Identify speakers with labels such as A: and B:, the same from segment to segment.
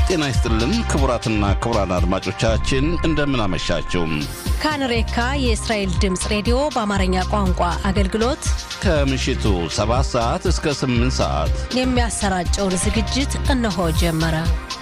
A: ጤና ይስጥልን ክቡራትና ክቡራን አድማጮቻችን እንደምን አመሻችሁ።
B: ካንሬካ የእስራኤል ድምፅ ሬዲዮ በአማርኛ ቋንቋ አገልግሎት
A: ከምሽቱ 7 ሰዓት እስከ 8 ሰዓት
B: የሚያሰራጨውን ዝግጅት እነሆ ጀመረ።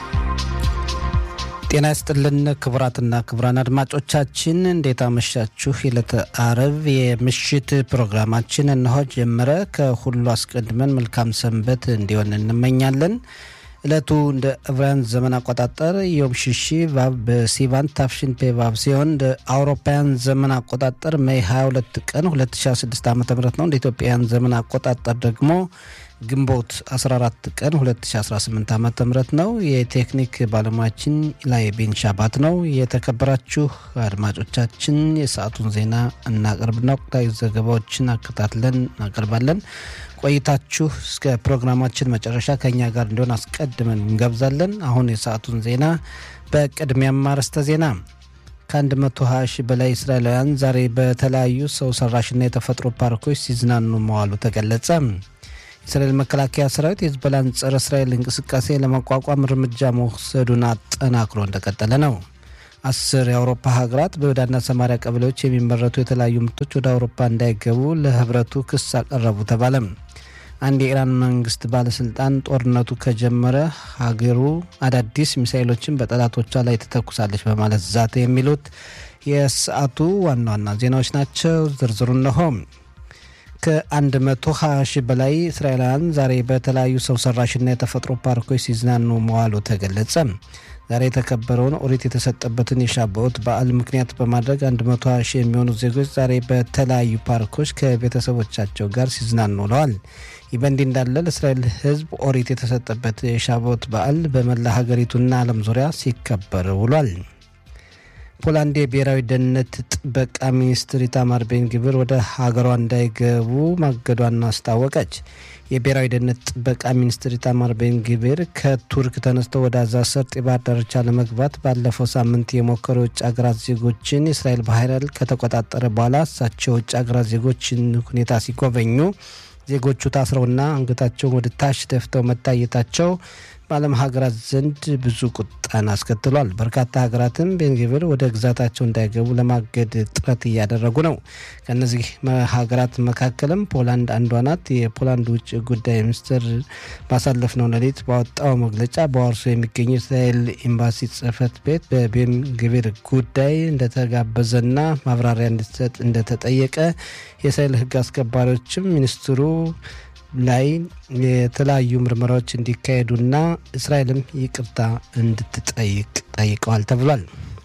C: ጤና ይስጥልን ክቡራትና ክቡራን አድማጮቻችን እንዴት አመሻችሁ። የዕለተ አረብ የምሽት ፕሮግራማችን እነሆ ጀመረ። ከሁሉ አስቀድመን መልካም ሰንበት እንዲሆን እንመኛለን። ዕለቱ እንደ ዕብራውያን ዘመን አቆጣጠር ዮም ሽሺ ቫብ በሲቫን ታፍሽን ፔ ቫብ ሲሆን እንደ አውሮፓውያን ዘመን አቆጣጠር ሜይ 22 ቀን 2016 ዓ ም ነው። እንደ ኢትዮጵያውያን ዘመን አቆጣጠር ደግሞ ግንቦት 14 ቀን 2018 ዓ ም ነው። የቴክኒክ ባለሙያችን ላይ ቤንሻባት ነው። የተከበራችሁ አድማጮቻችን የሰዓቱን ዜና እናቀርብና ወቅታዊ ዘገባዎችን አከታትለን እናቀርባለን። ቆይታችሁ እስከ ፕሮግራማችን መጨረሻ ከእኛ ጋር እንዲሆን አስቀድመን እንገብዛለን። አሁን የሰዓቱን ዜና በቅድሚያም አርዕስተ ዜና ከ120 ሺህ በላይ እስራኤላውያን ዛሬ በተለያዩ ሰው ሰራሽና የተፈጥሮ ፓርኮች ሲዝናኑ መዋሉ ተገለጸ። የእስራኤል መከላከያ ሰራዊት የህዝቦላን ጸረ እስራኤል እንቅስቃሴ ለመቋቋም እርምጃ መውሰዱን አጠናክሮ እንደቀጠለ ነው። አስር የአውሮፓ ሀገራት በይሁዳና ሰማሪያ ቀበሌዎች የሚመረቱ የተለያዩ ምርቶች ወደ አውሮፓ እንዳይገቡ ለህብረቱ ክስ አቀረቡ ተባለ። አንድ የኢራን መንግስት ባለስልጣን ጦርነቱ ከጀመረ ሀገሩ አዳዲስ ሚሳይሎችን በጠላቶቿ ላይ ትተኩሳለች በማለት ዛተ። የሚሉት የሰዓቱ ዋና ዋና ዜናዎች ናቸው። ዝርዝሩ እነሆ። ከ120 ሺህ በላይ እስራኤላውያን ዛሬ በተለያዩ ሰው ሰራሽና የተፈጥሮ ፓርኮች ሲዝናኑ መዋሉ ተገለጸ። ዛሬ የተከበረውን ኦሪት የተሰጠበትን የሻባኦት በዓል ምክንያት በማድረግ 120 ሺህ የሚሆኑ ዜጎች ዛሬ በተለያዩ ፓርኮች ከቤተሰቦቻቸው ጋር ሲዝናኑ ውለዋል። ይህ በእንዲህ እንዳለ ለእስራኤል ሕዝብ ኦሪት የተሰጠበት የሻባኦት በዓል በመላ ሀገሪቱና ዓለም ዙሪያ ሲከበር ውሏል። ፖላንድ የብሔራዊ ደህንነት ጥበቃ ሚኒስትር ኢታማር ቤን ግብር ወደ ሀገሯ እንዳይገቡ ማገዷን አስታወቀች። የብሔራዊ ደህንነት ጥበቃ ሚኒስትር ኢታማር ቤን ግብር ከቱርክ ተነስተው ወደ አዛ ሰርጥ የባህር ዳርቻ ለመግባት ባለፈው ሳምንት የሞከሩ የውጭ ሀገራት ዜጎችን የእስራኤል ባህር ኃይል ከተቆጣጠረ በኋላ እሳቸው የውጭ ሀገራት ዜጎችን ሁኔታ ሲጎበኙ ዜጎቹ ታስረውና አንገታቸውን ወደ ታች ደፍተው መታየታቸው በዓለም ሀገራት ዘንድ ብዙ ቁጣን አስከትሏል። በርካታ ሀገራትም ቤንግቪር ወደ ግዛታቸው እንዳይገቡ ለማገድ ጥረት እያደረጉ ነው። ከእነዚህ ሀገራት መካከልም ፖላንድ አንዷ ናት። የፖላንድ ውጭ ጉዳይ ሚኒስትር ባሳለፍነው ሌሊት ባወጣው መግለጫ በዋርሶ የሚገኘው እስራኤል ኤምባሲ ጽሕፈት ቤት በቤንግቪር ጉዳይ እንደተጋበዘና ማብራሪያ እንዲሰጥ እንደተጠየቀ የእስራኤል ሕግ አስከባሪዎችም ሚኒስትሩ ላይ የተለያዩ ምርመራዎች እንዲካሄዱና እስራኤልም ይቅርታ እንድትጠይቅ ጠይቀዋል ተብሏል።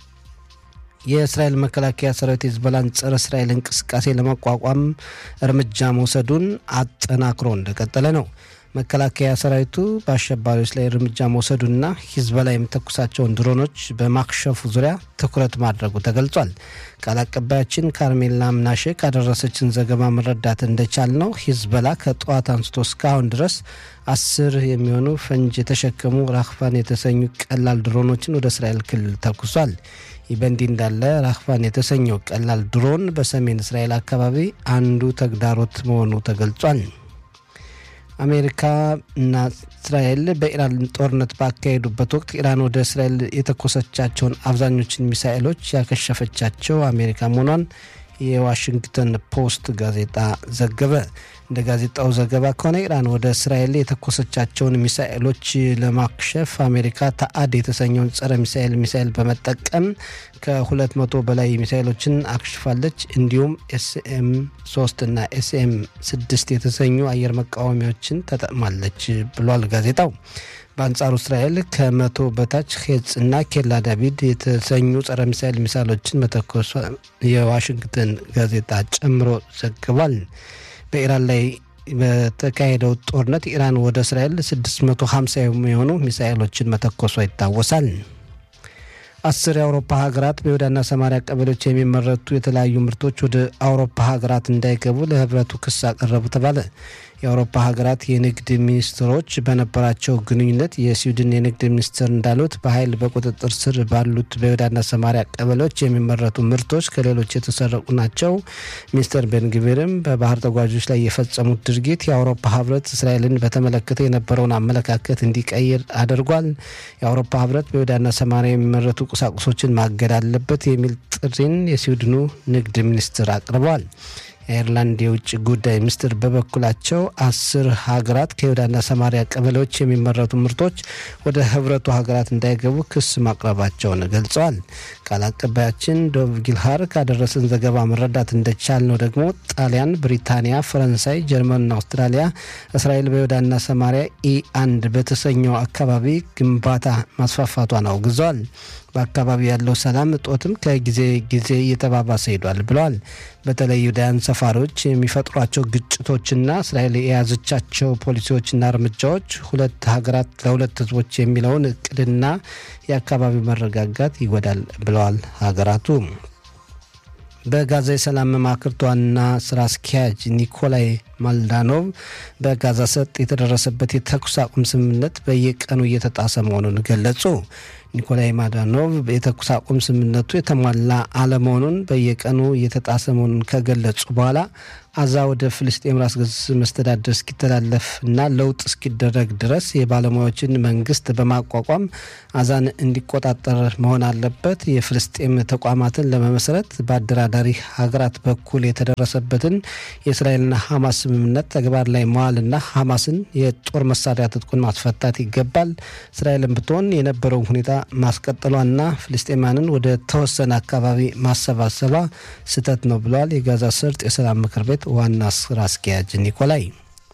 C: የእስራኤል መከላከያ ሰራዊት የህዝቦላን ጸረ እስራኤል እንቅስቃሴ ለመቋቋም እርምጃ መውሰዱን አጠናክሮ እንደቀጠለ ነው። መከላከያ ሰራዊቱ በአሸባሪዎች ላይ እርምጃ መውሰዱና ሂዝቦላ የሚተኩሳቸውን ድሮኖች በማክሸፉ ዙሪያ ትኩረት ማድረጉ ተገልጿል። ቃል አቀባያችን ካርሜላ ምናሼ ካደረሰችን ዘገባ መረዳት እንደቻል ነው ሂዝቦላ ከጠዋት አንስቶ እስካሁን ድረስ አስር የሚሆኑ ፈንጅ የተሸከሙ ራክፋን የተሰኙ ቀላል ድሮኖችን ወደ እስራኤል ክልል ተኩሷል። ይህ በእንዲህ እንዳለ ራክፋን የተሰኘው ቀላል ድሮን በሰሜን እስራኤል አካባቢ አንዱ ተግዳሮት መሆኑ ተገልጿል። አሜሪካ እና እስራኤል በኢራን ጦርነት ባካሄዱበት ወቅት ኢራን ወደ እስራኤል የተኮሰቻቸውን አብዛኞችን ሚሳኤሎች ያከሸፈቻቸው አሜሪካ መሆኗን የዋሽንግተን ፖስት ጋዜጣ ዘገበ። እንደ ጋዜጣው ዘገባ ከሆነ ኢራን ወደ እስራኤል የተኮሰቻቸውን ሚሳኤሎች ለማክሸፍ አሜሪካ ተአድ የተሰኘውን ጸረ ሚሳኤል ሚሳኤል በመጠቀም ከሁለት መቶ በላይ ሚሳኤሎችን አክሽፋለች። እንዲሁም ኤስኤም ሶስት እና ኤስኤም ስድስት የተሰኙ አየር መቃወሚያዎችን ተጠቅማለች ብሏል ጋዜጣው። በአንጻሩ እስራኤል ከመቶ በታች ሄጽ እና ኬላ ዳቪድ የተሰኙ ጸረ ሚሳኤል ሚሳይሎችን መተኮሷ የዋሽንግተን ጋዜጣ ጨምሮ ዘግቧል። በኢራን ላይ በተካሄደው ጦርነት ኢራን ወደ እስራኤል 650 የሚሆኑ ሚሳኤሎችን መተኮሷ ይታወሳል። አስር የአውሮፓ ሀገራት በይሁዳና ሰማሪያ ቀበሌዎች የሚመረቱ የተለያዩ ምርቶች ወደ አውሮፓ ሀገራት እንዳይገቡ ለህብረቱ ክስ አቀረቡ ተባለ። የአውሮፓ ሀገራት የንግድ ሚኒስትሮች በነበራቸው ግንኙነት የስዊድን የንግድ ሚኒስትር እንዳሉት በኃይል በቁጥጥር ስር ባሉት በይሁዳና ሰማሪያ ቀበሌዎች የሚመረቱ ምርቶች ከሌሎች የተሰረቁ ናቸው። ሚኒስትር ቤንግቪርም በባህር ተጓዦች ላይ የፈጸሙት ድርጊት የአውሮፓ ህብረት እስራኤልን በተመለከተ የነበረውን አመለካከት እንዲቀይር አድርጓል። የአውሮፓ ህብረት በይሁዳና ሰማሪያ የሚመረቱ ቁሳቁሶችን ማገድ አለበት የሚል ጥሪን የስዊድኑ ንግድ ሚኒስትር አቅርበዋል። የአይርላንድ የውጭ ጉዳይ ሚኒስትር በበኩላቸው አስር ሀገራት ከይሁዳና ሰማሪያ ቀበሌዎች የሚመረቱ ምርቶች ወደ ህብረቱ ሀገራት እንዳይገቡ ክስ ማቅረባቸውን ገልጸዋል። ቃል አቀባያችን ዶቭ ጊልሃር ካደረሰን ዘገባ መረዳት እንደቻል ነው ደግሞ ጣሊያን፣ ብሪታንያ፣ ፈረንሳይ፣ ጀርመንና አውስትራሊያ እስራኤል በይሁዳና ሰማሪያ ኢ አንድ በተሰኘው አካባቢ ግንባታ ማስፋፋቷን አውግዘዋል። በአካባቢው ያለው ሰላም እጦትም ከጊዜ ጊዜ እየተባባሰ ሄዷል ብለዋል። በተለይ ይሁዳውያን ሰፋሪዎች የሚፈጥሯቸው ግጭቶችና እስራኤል የያዘቻቸው ፖሊሲዎችና እርምጃዎች ሁለት ሀገራት ለሁለት ህዝቦች የሚለውን እቅድና የአካባቢው መረጋጋት ይጎዳል ብለዋል ሀገራቱ። በጋዛ የሰላም መማክርት ዋና ስራ አስኪያጅ ኒኮላይ ማልዳኖቭ በጋዛ ሰርጥ የተደረሰበት የተኩስ አቁም ስምምነት በየቀኑ እየተጣሰ መሆኑን ገለጹ። ኒኮላይ ማዳኖቭ የተኩስ አቁም ስምምነቱ የተሟላ አለመሆኑን በየቀኑ እየተጣሰ መሆኑን ከገለጹ በኋላ አዛ ወደ ፍልስጤም ራስ ገዝ መስተዳደር እስኪተላለፍ እና ለውጥ እስኪደረግ ድረስ የባለሙያዎችን መንግስት በማቋቋም አዛን እንዲቆጣጠር መሆን አለበት። የፍልስጤም ተቋማትን ለመመስረት በአደራዳሪ ሀገራት በኩል የተደረሰበትን የእስራኤልና ሐማስ ስምምነት ተግባር ላይ መዋልና ሐማስን የጦር መሳሪያ ትጥቁን ማስፈታት ይገባል። እስራኤልን ብትሆን የነበረውን ሁኔታ ማስቀጠሏና ፍልስጤማንን ወደ ተወሰነ አካባቢ ማሰባሰቧ ስህተት ነው ብለዋል። የጋዛ ሰርጥ የሰላም ምክር ቤት ዋና ስራ አስኪያጅ ኒኮላይ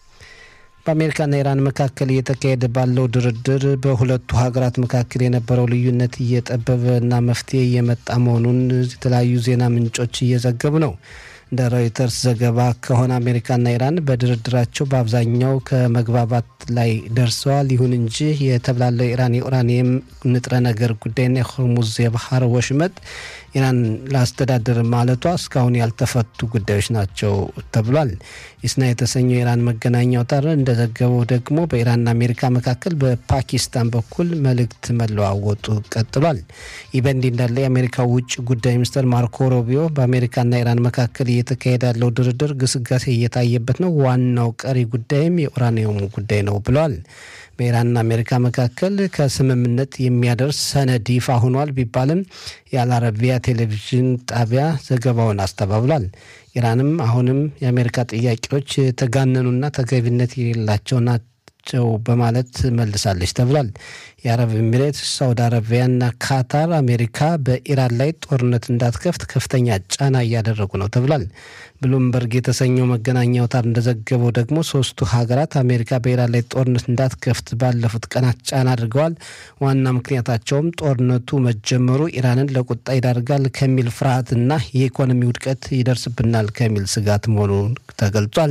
C: በአሜሪካና ኢራን መካከል እየተካሄደ ባለው ድርድር በሁለቱ ሀገራት መካከል የነበረው ልዩነት እየጠበበና መፍትሄ እየመጣ መሆኑን የተለያዩ ዜና ምንጮች እየዘገቡ ነው። እንደ ሮይተርስ ዘገባ ከሆነ አሜሪካና ኢራን በድርድራቸው በአብዛኛው ከመግባባት ላይ ደርሰዋል። ይሁን እንጂ የተብላለው ኢራን የኡራኒየም ንጥረ ነገር ጉዳይና የሆርሙዝ የባህር ወሽመጥ ኢራን ላስተዳደር ማለቷ እስካሁን ያልተፈቱ ጉዳዮች ናቸው ተብሏል። ኢስና የተሰኘው የኢራን መገናኛ አውታር እንደዘገበው ደግሞ በኢራንና አሜሪካ መካከል በፓኪስታን በኩል መልእክት መለዋወጡ ቀጥሏል። ይህ በእንዲህ እንዳለ የአሜሪካ ውጭ ጉዳይ ሚኒስትር ማርኮ ሮቢዮ በአሜሪካና ኢራን መካከል እየተካሄደ ያለው ድርድር ግስጋሴ እየታየበት ነው፣ ዋናው ቀሪ ጉዳይም የኡራኒየሙ ጉዳይ ነው ብለዋል። በኢራንና አሜሪካ መካከል ከስምምነት የሚያደርስ ሰነድ ይፋ ሆኗል ቢባልም የአልአረቢያ ቴሌቪዥን ጣቢያ ዘገባውን አስተባብሏል። ኢራንም አሁንም የአሜሪካ ጥያቄዎች የተጋነኑና ተገቢነት የሌላቸው ናቸው በማለት መልሳለች ተብሏል። የአረብ ኤሚሬት፣ ሳውዲ አረቢያና ካታር አሜሪካ በኢራን ላይ ጦርነት እንዳትከፍት ከፍተኛ ጫና እያደረጉ ነው ተብሏል። ብሉምበርግ የተሰኘው መገናኛ አውታር እንደዘገበው ደግሞ ሶስቱ ሀገራት አሜሪካ በኢራን ላይ ጦርነት እንዳትከፍት ባለፉት ቀናት ጫና አድርገዋል። ዋና ምክንያታቸውም ጦርነቱ መጀመሩ ኢራንን ለቁጣ ይዳርጋል ከሚል ፍርሃትና የኢኮኖሚ ውድቀት ይደርስብናል ከሚል ስጋት መሆኑን ተገልጿል።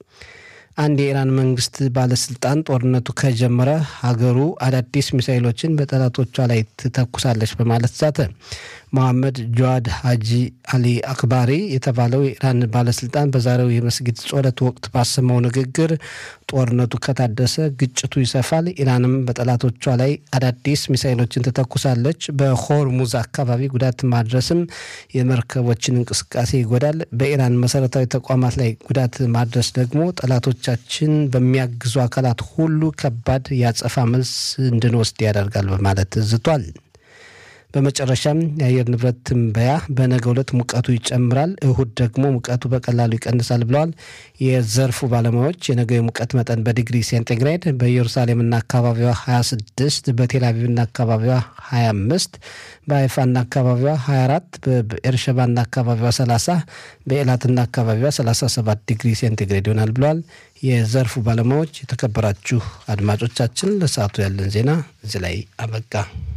C: አንድ የኢራን መንግስት ባለስልጣን ጦርነቱ ከጀመረ ሀገሩ አዳዲስ ሚሳይሎችን በጠላቶቿ ላይ ትተኩሳለች በማለት ዛተ። መሐመድ ጀዋድ ሀጂ አሊ አክባሪ የተባለው የኢራን ባለስልጣን በዛሬው የመስጊድ ጾለት ወቅት ባሰማው ንግግር ጦርነቱ ከታደሰ ግጭቱ ይሰፋል፣ ኢራንም በጠላቶቿ ላይ አዳዲስ ሚሳይሎችን ትተኩሳለች፣ በሆርሙዝ አካባቢ ጉዳት ማድረስም የመርከቦችን እንቅስቃሴ ይጎዳል፣ በኢራን መሰረታዊ ተቋማት ላይ ጉዳት ማድረስ ደግሞ ጠላቶቻችን በሚያግዙ አካላት ሁሉ ከባድ የአጸፋ መልስ እንድንወስድ ያደርጋል በማለት ዝቷል። በመጨረሻም የአየር ንብረት ትንበያ በነገ ዕለት ሙቀቱ ይጨምራል፣ እሁድ ደግሞ ሙቀቱ በቀላሉ ይቀንሳል ብለዋል የዘርፉ ባለሙያዎች። የነገው የሙቀት መጠን በዲግሪ ሴንቲግሬድ በኢየሩሳሌምና አካባቢዋ 26፣ በቴልአቪቭና አካባቢዋ 25፣ በሀይፋና አካባቢዋ 24፣ በኤርሸባና አካባቢዋ 30፣ በኤላትና አካባቢዋ 37 ዲግሪ ሴንቲግሬድ ይሆናል ብለዋል የዘርፉ ባለሙያዎች። የተከበራችሁ አድማጮቻችን ለሰዓቱ ያለን ዜና እዚህ ላይ አበቃ።